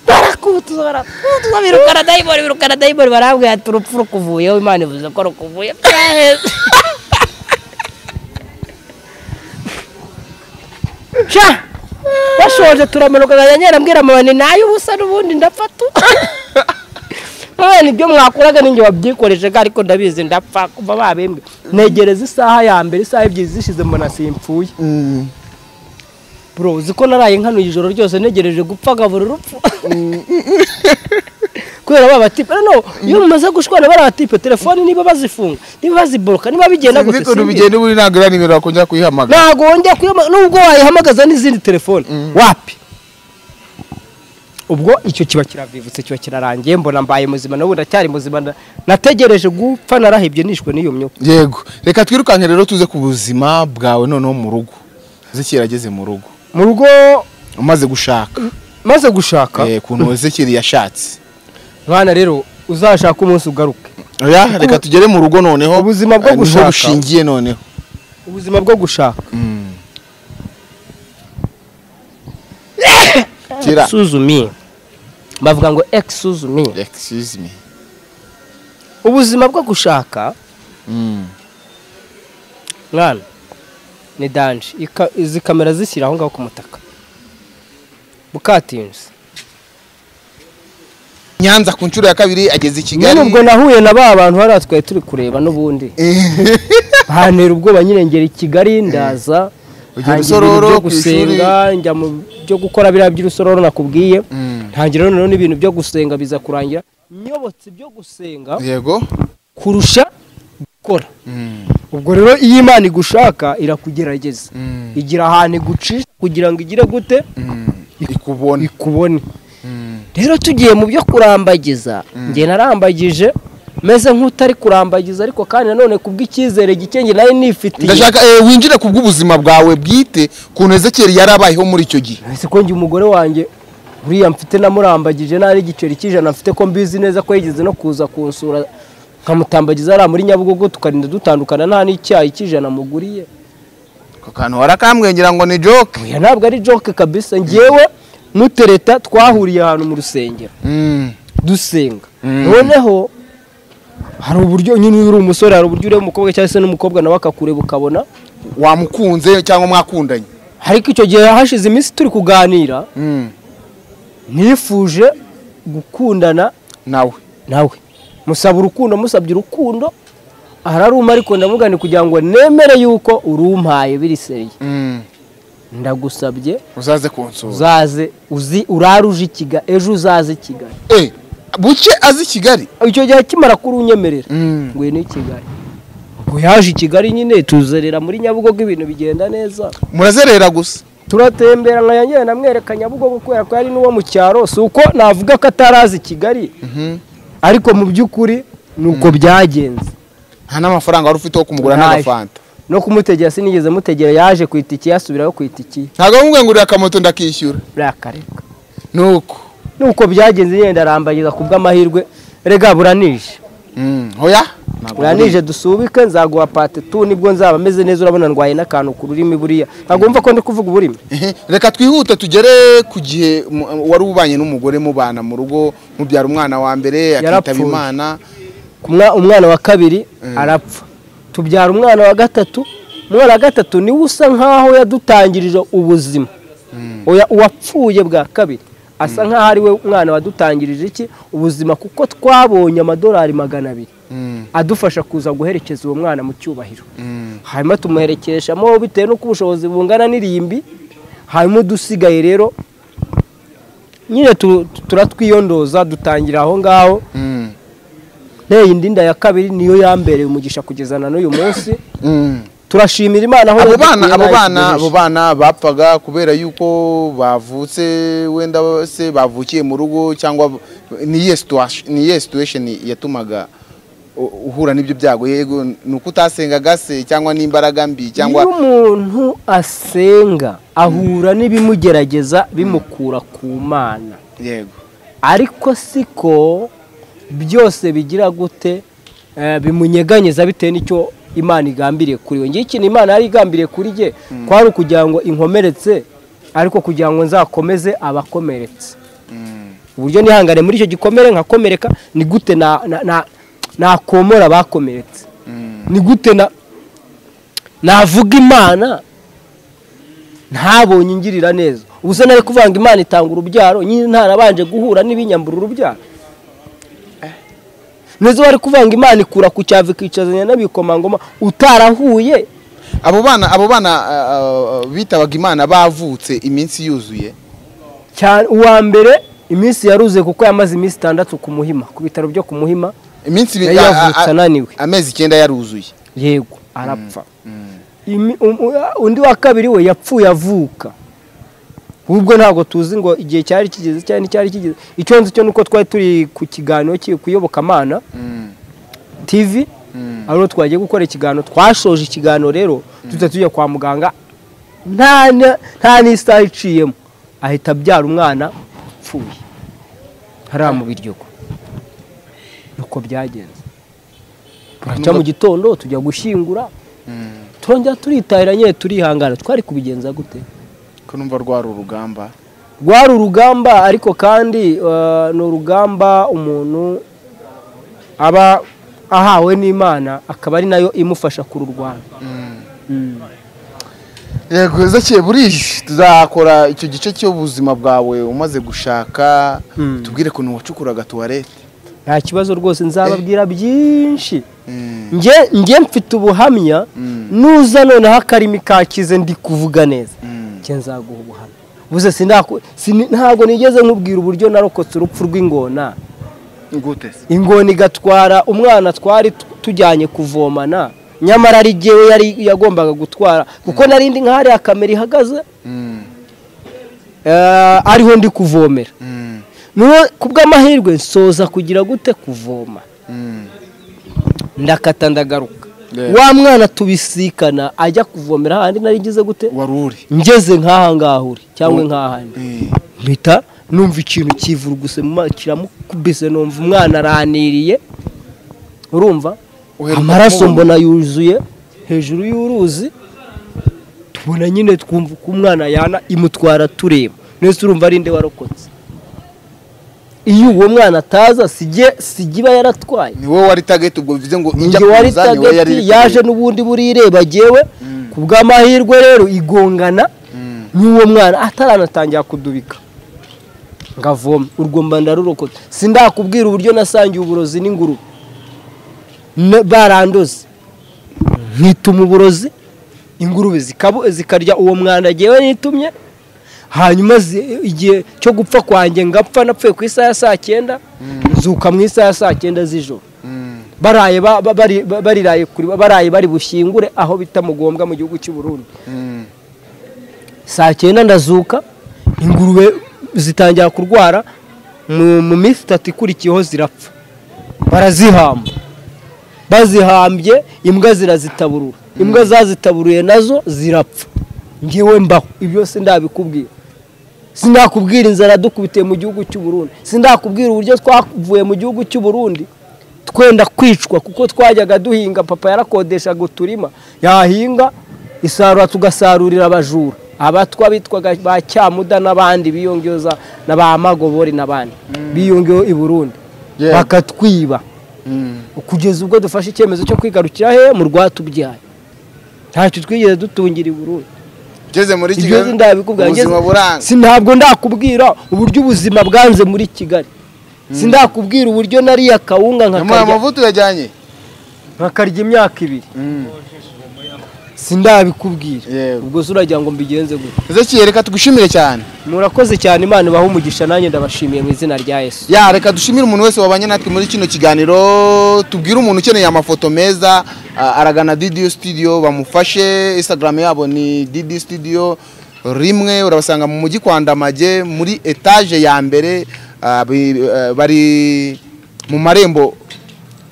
barakutuza barakutuza birukana dayimoni birukana dayimoni barambwira ati urupfu rukuvuyeho imana ivuze ko rukuvuye byaheze sha bashoje turamanuka nkajya nyera mbwira mama ni nayo ubusa n'ubundi ndapfa tu none ibyo mwakoraga ninjye wabyikoreje ga ariko ndabizi ndapfa kuva babembwe negereza isaha ya mbere isaha ebyiri zishize mbona simpfuye Mm. bro uzi ko naraye nkanuye ijoro ryose negereje gupfa gabura urupfu kubera ba batipe no iyo mumaze gushwana bariya batipe telefoni niba bazifunga niba baziboroka niba bigenda gute Sinzi ukuntu simbizi. bigenda ubu ntabwo iriya nimero wakongera kuyihamagara ntabwo wongera kuyama nubwo wayihamagaza n'izindi telefoni wapi ubwo icyo kiba kiravivutse kiba kirarangiye mbona mbaye muzima n'ubu ndacyari muzima nda- nategereje gupfa narahebye nishwe n'iyo myuka yego reka twirukanke rero tuze ku buzima bwawe noneho mu rugo ezekiyeli ageze mu rugo mu rugo umaze gushaka maze gushaka Eh, ukuntu ezekiyeli yashatse mwana rero uzashaka umunsi ugaruke oya reka tugere mu rugo noneho Ubuzima bwo eh, niho gushaka. bushingiye noneho ubuzima bwo gushaka kira suzumiye bavuga ngo egisi suzumiye excuse me ubuzima bwo gushaka Mm. mwana ni danje Ika- izi kamera zishyira aho ngaho ku mutaka bukatinzi nyanza ku nshuro ya kabiri ageze i kigali nyine ubwo nahuye na ba bantu hariya twari turi kureba n'ubundi hantera ubwoba nyine ngera i kigali ndaza ntangira ibintu byo Ujya urusororo ku gusenga njya mu byo gukora biriya by'urusororo nakubwiye Mm. ntangira noneho n'ibintu byo gusenga biza kurangira nyobotse ibyo gusenga yego kurusha gukora Mm. ubwo rero iyo imana igushaka irakugerageza Mm. igira ahantu igucisha kugira ngo igire gute Mm. ikubona ikubone Mm. rero tugiye mu byo kurambagiza njye narambagije meze nk'utari kurambagiza ariko kandi nanone kubw'icyizere gike njye nayo nifitiye ndashaka eh, winjire ku bw'ubuzima bwawe bwite ukuntu ezekiyeli yari abayeho muri icyo gihe ese ko njye umugore wanjye buriya mfite namurambagije nari igiceri cy'ijana mfite ko mbizi neza ko yigeze no kuza kunsura nkamutambagiza hariya muri nyabugogo tukarinda dutandukana nta n'icyayi cy'ijana muguriye ako kantu warakamwengera ngo ni joke oya ntabwo ari joke kabisa ngewe n'utereta twahuriye ahantu mu rusengero Mm. dusenga Mm. noneho hari uburyo nyine iyo uri umusore hari uburyo ureba umukobwa cyangwa se n'umukobwa nawe akakureba ukabona wamukunze cyangwa mwakundanye ariko icyo gihe hashize iminsi turi kuganira Mm. nifuje gukundana nawe nawe musaba urukundo musabye urukundo araruma ariko ndavuga ni kugira ngo nemere yuko urumpaye biriseriye Mm. ndagusabye uzaze kunsura uzaze uzi urare uje i Kigali ejo uzaze i Kigali Eh, buke azi i kigali icyo gihe akimara kurunyemerera Mm. ngo ni i Kigali ngo yaje i Kigali nyine tuzerera muri Nyabugogo ibintu bigenda neza murazerera gusa turatembera nka yanyere namwereka Nyabugogo kubera ko yari n'uwo mu cyaro si uko navuga ko atarazi i Kigali ariko mu by'ukuri ni uko byagenze nta n'amafaranga wari ufite wo kumugura Ntayo. n'agafanta no kumutegera sinigeze mutegera yaje ku itiki yasubiraho ku itiki ntabwo wamubwiye ngo uriya akamoto ndakishyura birakareka nuko nuko byagenze nyine ndarambagiza ku bw'amahirwe rega buranije Mm. oya Ntabwo buranije dusubike nzaguha pate tu nibwo nzaba meze neza urabona ndwaye n'akantu ku rurimi buriya ntabwo wumva ko ndi kuvuga uburimi Ehe, reka twihute tugere ku gihe mu- wari ubanye n'umugore mubana mu rugo mubyara umwana wa mbere akitaba Yarapfuye. imana Ku mwa- umwana wa kabiri arapfa tubyara umwana wa gatatu umwana wa gatatu niwe usa nkaho yadutangirije ubuzima Oya, uwapfuye bwa kabiri asa nkaho ari we mwana wadutangirije iki ubuzima kuko twabonye amadolari magana abiri Mm, adufasha kuza guherekeza uwo mwana mu cyubahiro mm, hanyuma tumuherekeshamo bitewe n'uko ubushobozi bungana n'irimbi hanyuma udusigaye rero nyine tu- turatwiyondoza dutangira aho ngaho mm, nteye indi nda ya kabiri niyo yambereye umugisha kugezana n'uyu munsi mm. turashimira imana aho abo bana yadukuye ntayo abo bana abo itugejeje. bana bapfaga kubera yuko bavutse wenda se bavukiye mu rugo cyangwa b- ni iyihe situa- ni iyihe situation yatumaga u- uhura n'ibyo byago yego ni uko utasengaga se cyangwa n'imbaraga mbi iyo cyangwa umuntu asenga ahura n'ibimugerageza bimukura ku mana yego ariko siko byose bigira gute eh, bimunyeganyeza bitewe n'icyo imana igambiriye kuri we ngiye ikintu imana yari igambiriye kuri jye kwari ukugira ngo inkomeretse ariko kugira ngo nzakomeze abakomeretse uburyo nihangane muri icyo gikomere nkakomereka ni gute na- na- na- nakomora abakomeretse ni gute na- navuga imana ntabonye ingirira neza ubu se nari kuvanga imana itanga urubyaro nyine ntarabanje guhura n'ibinyambura urubyaro n'izo bari kuvanga imana ikura ku cyava ikicazanya n'abikomangoma utarahuye abo bana abo bana ah, ah, bitabaga imana bavutse iminsi yuzuye cyane uwa mbere iminsi yaruzuye kuko yamaze iminsi itandatu ku muhima ku bitaro byo ku muhima iminsi ibi- Yari ah, yavutse ah, ah, ananiwe. amezi icyenda yaruzuye yego arapfa Imi- um- u- undi wa kabiri we yapfuye avuka ubwo ntabwo tuzi ngo igihe cyari kigeze cyangwa nticyari kigeze icyo nzi cyo ni uko twari turi ku kiganiro ki- ku iyobokamana tv ariho twagiye gukora ikiganiro twashoje ikiganiro rero duhita tujya kwa muganga nta na- nta n'isaha iciyemo ahita abyara umwana upfuye hariya mu biryogo nuko byagenze buracya mu gitondo tujya gushyingura turongera turitahira nyine turihangana twari kubigenza gute ko numva rwari urugamba rwari urugamba ariko kandi eh, ni urugamba umuntu aba ahawe n'imana akaba ari nayo imufasha kururwana Mm. yego heza burije tuzakora icyo gice cy'ubuzima bwawe umaze gushaka Mm. tubwire ukuntu wacukuraga tuwarete nta kibazo rwose nzababwira byinshi Mm. nge nge mfite ubuhamya nuza noneho akarimi kakize ndi kuvuga neza Mm. nge nzaguha ubuhamya buze sinaku- sini- ntabwo nigeze nkubwira uburyo narokotse urupfu rw'ingona gute se ingona igatwara umwana twari tu- tujyanye kuvomana nyamara ari jyewe yari yagombaga gutwara kuko narindi nk'ahariya kamera ihagaze Mm. eh, ariho ndi kuvomera Mm. niwe ku bw'amahirwe nsoza kugira gute kuvoma Mm. ndakata ndagaruka Yeah. wa mwana tubisikana ajya kuvomera hahandi nari ngize gute wari uri ngeze nk'aha ngaha uri cyangwa Mm. nk'ahandi Eh. mpita numva ikintu kivuruguse mu maso kiramukubise numva umwana araniriye urumva Uheruka amaraso kumubona? mbona yuzuye hejuru y'uruzi tubona nyine twumva uko umwana yana imutwara tureba nese urumva ari nde warokotse iyo uwo mwana ataza sijye sigiba yaratwaye ni wowe wari tageti ubwo bivuze ngo ijya njye wari kuza, ni wowe yari tageti iri yaje kureba. n'ubundi burireba jyewe Mm. ku bw'amahirwe rero igongana Mm. n'uwo mwana ataranatangira kudubika ngavoma urwo mba ndarurokota sindakubwira uburyo nasangiye uburozi n'ingurube Ne- barandoze nkituma uburozi ingurube zikabu- zikarya uwo mwanda jyewe nitumye hanyuma zi- igihe cyo gupfa kwanjye ngapfa napfuye ku isaha ya saa cyenda nzuka mu isaha ya saa cyenda z'ijoro Mm. baraye ba- ba- bari- ba- bariraye kuri baraye bari bushyingure aho bita mugombwa mu gihugu cy'u Burundi Mm. saa cyenda ndazuka ingurube zitangira kurwara mu mu minsi itatu ikurikiyeho zirapfa barazihamba bazihambye imbwa zirazitaburura imbwa zazitaburuye nazo zirapfa ngewe mbaho ibyo byose ndabikubwira sindakubwira inzara dukubitiye mu gihugu cy'u Burundi sindakubwira uburyo twavuye mu gihugu cy'u Burundi twenda kwicwa kuko twajyaga duhinga papa yarakodeshaga uturima yahinga isarura tugasarurira abajura abatwa bitwaga ba cyamuda n'abandi biyongeyeho na ba magobori n'abandi biyongeyeho i Burundi Yeah. bakatwiba Mm. kugeza ubwo dufashe icyemezo cyo kwigarukira he mu rwatubyaye ntacyo twigeze dutungira i Burundi ugeze muri ibyo nzi ndabikubwira ubuzima ngeze- buranga si ntabwo ndakubwira uburyo ubuzima bwanze muri kigali si ndakubwira uburyo nariye akawunga nyamara nkakarya amavuta uyajyanye nkakarya imyaka ibiri Mm. si ndabikubwira Yego. ubwo se uragira ngo mbigenze gute Ezekiel reka tugushimire cyane murakoze cyane imana ibaha umugisha nanjye ndabashimiye mu izina rya yesu ya reka dushimire umuntu wese wabanye natwe muri kino kiganiro tubwire umuntu ukeneye amafoto meza a- aragana didiyo studio bamufashe instagram yabo ni didiyo studio rimwe urabasanga mu mujyi kwa ndamage muri etaje ya mbere a, bi- a, bari mu marembo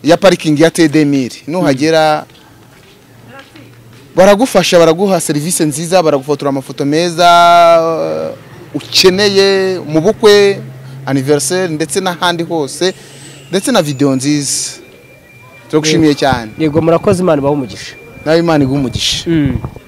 ya parikingi ya tedemiri nuhagera baragufasha baraguha serivisi nziza baragufotora amafoto meza uh, ukeneye mu bukwe anniversaire ndetse n'ahandi hose ndetse na video nziza turagushimiye cyane yego murakoze imana ibaha umugisha nawe imana iguha umugisha Mm.